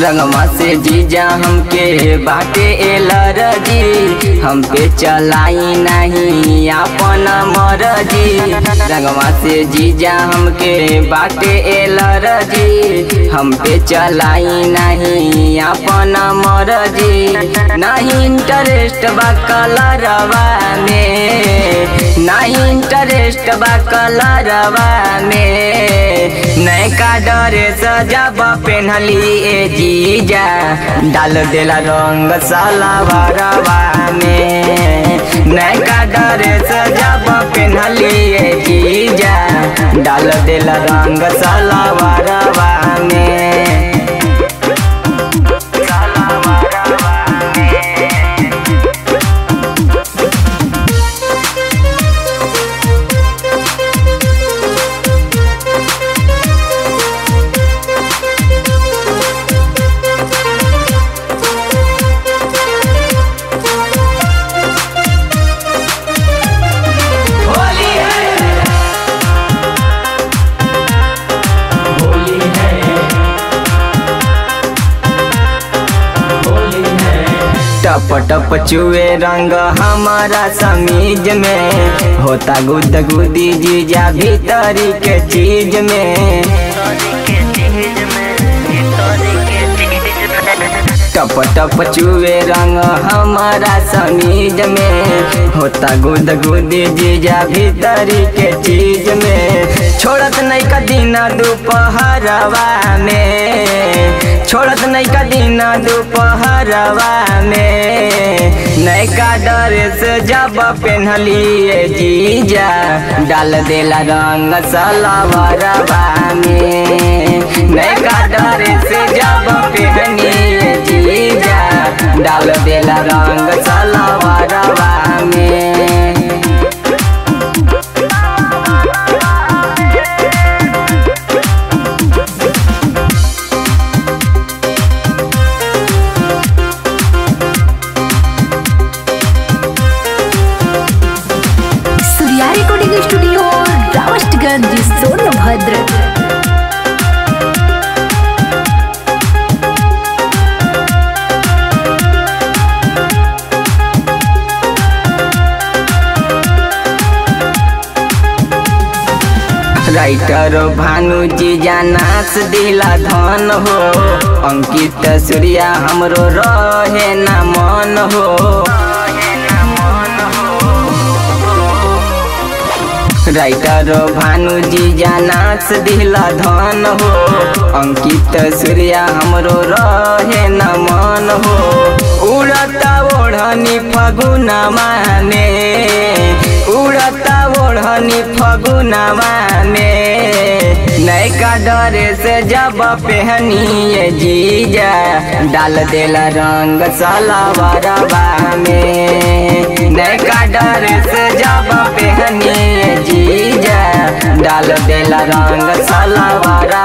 रंगमा से जीजा हमके बाटे एलरजी हम पे चलाई नहीं अपन मरजी रंगमा से जीजा हमके बाटे एलरजी हम पे चलाई नहीं अपन मरजी नहीं इंटरेस्ट बा कलरवा में नहीं इंटरेस्ट बा कलरवा में नैका डरे सजाब पेन्हली ए जीजा डाल देला रंग सलावरवा में नैका डरे सजाब पेन्हली ए जीजा डाल देला रंग सलावरवा में सलावरवा में होली है होली है होली है टप टप चुए रंग हमारा समीज में होता गुद गुदी जीजा भीतरी के चीज में टप टप चुए रंग हमारा समीज में होता गुद गुदी जीजा भीतरी के चीज में छोड़त नहीं का दिन दोपहरवा में छोड़त नहीं का दिन दोपहरवा में नैका ड्रेस जब पेन्हली ए जीजा डाल देला रंग सलवरवा में नैका ड्रेस जब पेहनी ए जीजा डाल देला रंग सलवरवा में Surya recording studio Robertsganj Sonbhadra writer Bhanu ji नाच दिला धन हो अंकित सूर्या हमरो रहे ना मन हो राइटर भानु जी नाच दिला धन हो अंकित सूर्या हमरो रहे न मन हो उड़ता ओढ़नी फगुना माने उड़ता ओढ़नी फगुना माने नैका डरे से जब पहनी ये जीजा डाल देला रंग सलावरवा में नैका डरे से जब पहनी ये जीजा डाल देला रंग सलावरवा